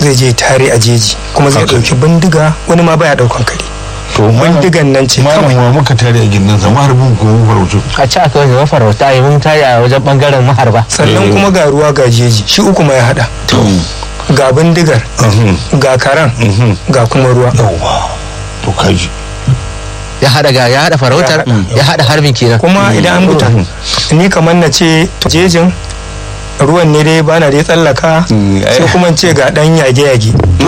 zai je tare a jeji kuma zai Haka. ɗauki bindiga wani ma baya ɗaukan kare to bindigan nan ce malam kawai wa muka tare a gindin sa maharbin ko mu farautu a ci aka wajen mafarauta yi mun tare a wajen bangaren maharba sannan kuma ga ruwa ga jeji shi uku ma ya haɗa ga bindigar ga karan ga kuma ruwa yawwa to kaji ya hada ga ya hada farautar ya hada harbin kenan kuma idan an buta ni kamar na ce to jejin ruwan ne dai bana dai tsallaka Mm, ai. sai kuma in ce ga dan yage-yage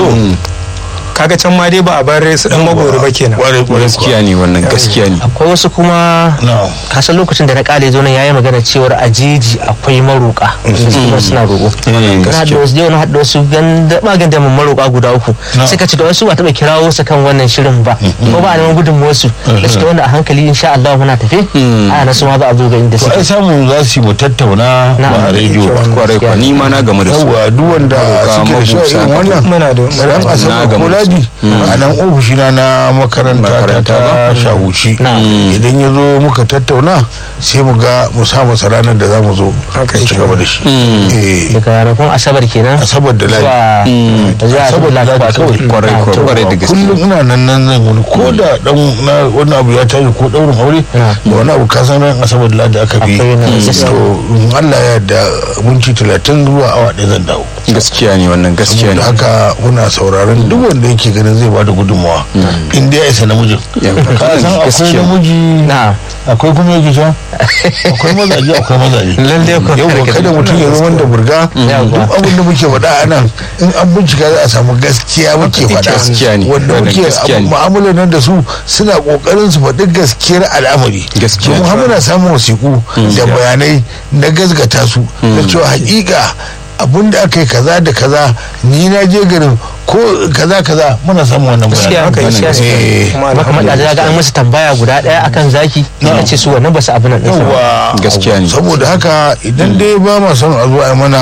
kaga can ma dai ba a bar su dan magoro ba kenan kware kware gaskiya ne wannan gaskiya ne akwai wasu kuma na kasan lokacin da na kale zo nan yayi magana cewar a jeji akwai maroka su kuma suna roƙo Mm, kana da wasu yau na haɗa wasu ganda maganda mun maroka guda uku Na. suka ce da wasu ba taɓa kirawo su kan wannan shirin ba ko ba a neman gudun wasu da suke wanda a hankali insha Allah muna tafe a na su ma za a zo ga inda to ai suke samu za su yi mu tattauna Na. ba a rediyo ba kwarai kwa ni ma na game da su yawwa duk wanda Maroka, suke da shi a irin mabusa, wannan muna da ran Na asabar gamu ko da su. ladi a nan ofishina na makaranta ta Makaranta ta shahuci Na. idan ya zo muka tattauna sai mu ga mu sa masa ranar da za mu zo Haka mu ci yake. gaba da shi Eh, daga ranakun asabar kenan asabar da ladi zuwa zuwa Asabar da Laraba Ladi kawai. kwarai Na, kwa to, kwarai da gaske kullum ina nan nan zan wani ko da dan na wani abu ya tashi ko daurin aure Na. da wani abu ka san ran asabar da ladi aka fi Akwai na to gaskiya. in Allah ya yarda minti talatin zuwa awa ɗaya zan dawo gaskiya ne wannan gaskiya ne da haka muna sauraron duk wanda yake ganin zai bada gudunmawa in dai ya isa namijin Yau, ka san akwai gaskiya. namiji na akwai kuma yake sha akwai mazaje akwai mazaje lalle ko yau ba kada mutum ya zama da burga Yawwa. duk abin da muke faɗa a nan in an bincika za a samu gaskiya muke Gaskiya ne, faɗa wanda wannan muke gaskiya ne. mu'amalar nan da su suna ƙoƙarin su faɗi gaskiyar al'amari Gaskiya kuma ne. har muna samun wasiƙu da bayanai na gazgata su da cewa haƙiƙa abin da aka yi kaza da kaza ni na je garin ko kaza kaza muna samun wannan gaskiya bayanai gaskiya Eh, kuma kuma kamar da ga an musu tambaya guda daya akan zaki na ce su wannan ba su abin nan ɗinsa ba. yawwa Gaskiya ne. saboda haka idan dai ba ma son a zo a yi mana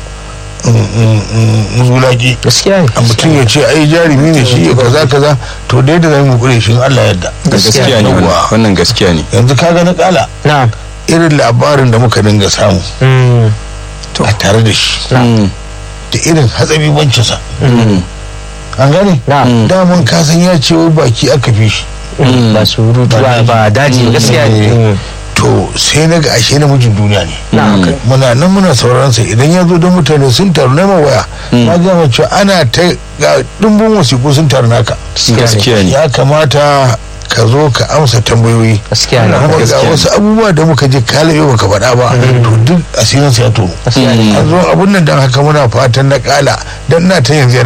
zulaki gaskiya ne a mutum ya ce ai jarumi ne shi ya kaza kaza to dai da zai mu kure shi in Allah ya yarda gaskiya ne wannan Yawwa. wannan gaskiya ne yanzu kaga na kala na irin labarin da muka dinga samu mm, a tare da shi Mm, da irin hatsabi wancinsa mm, an gane na daman kasan ya ce wai baki aka fi shi ba su rutu ba ba daji ba, gaskiya ne Mm. to sai na ga ashe namijin duniya ne na muna nan muna sauraron sa idan ya zo don mutane sun taru na waya na ga mace ana ta ga dimbin wasiƙu sun taru naka gaskiya ne ya kamata ka zo ka amsa tambayoyi gaskiya ne kuma ga gaskiya ne. wasu abubuwa da muka je kalabe baka faɗa ba to duk asirin sa ya tono gaskiya ne an zo abun nan dan haka muna fatan na kala dan na ta yanzu